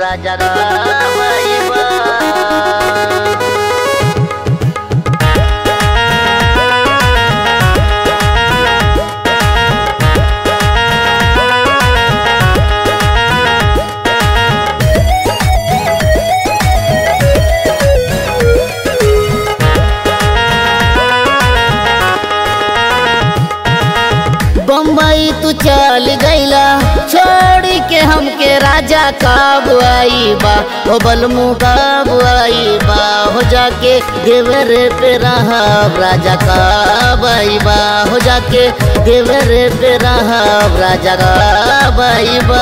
राजा गावैबा बम्बई तू चल गईला छोड़ के हमके राजा कब आई बा हो बलमू कब आई बा हो जाके देवर पे रहब राजा कब आई बा हो जाके देवर पे रहब राजा कब आई बा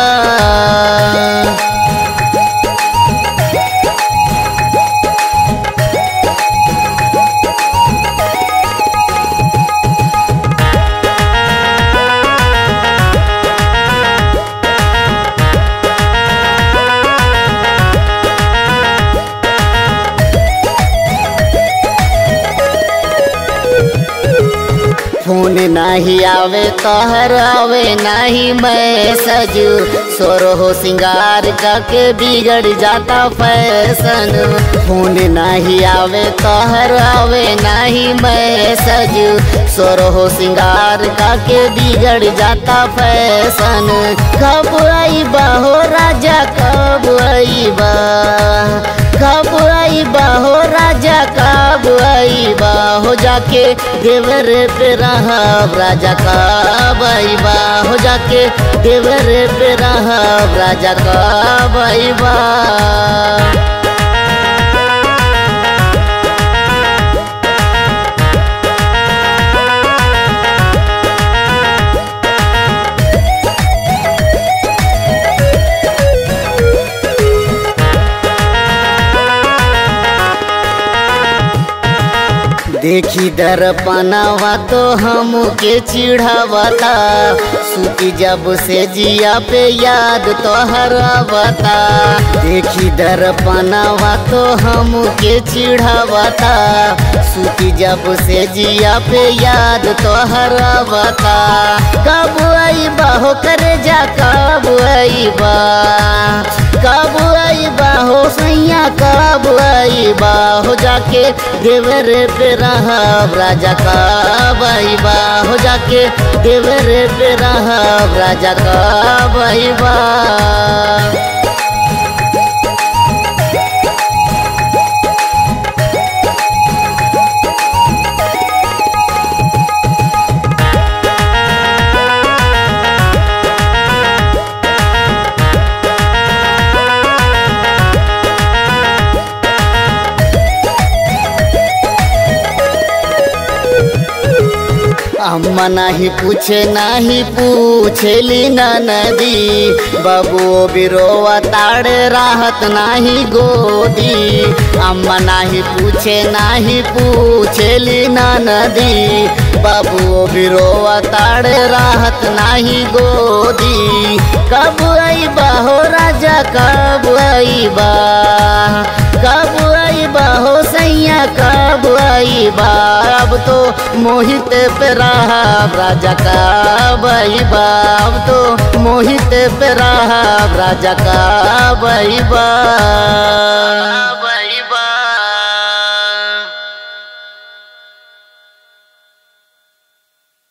फोन नाही आवे कहर आवे नाही मैं सजू सोरो हो सिंगार के बिगड़ जाता फैशन फोन नहीं आवे कहर आवे नहीं मैं सजू सोरो हो सिंगार के बिगड़ जाता फैशन कब आई बा हो राजा कब आई बा कब आई बा हो राजा कब आई बा हो जाके देवर पे रहब राजा कब आई बा हो जाके देवर पे रहब राजा कब आई बा देखी दर्पणवा तो हमके चिढ़ावता सूती जब से जिया पे याद तो हरावता देखी दर्पणवा तो हमके चिढ़ावता सूती जब से जिया पे याद तो हरावता कब आई बा हो करे जा कब आई बा कब आई बा हो सैया कब आई बा हो जाके देवर पे रहब राजा कब आई बा हो जाके देवर पे रहब राजा कब आई बा अम्मा नाही पूछे नाही पूछेली ना नदी बाबू बिरोवा ताड़े राहत नाही गोदी अम्मा नाही पूछे नाही पूछेली ना नदी बाबू बिरोवा ताड़े राहत नाही गोदी कब आई बा हो राजा कब आई बा कब आई बा हो सैया कब आई बा अब तो मोहित पे रहा राजा कब आई बा अब तो मोहित पे रहा राजा कब आई बा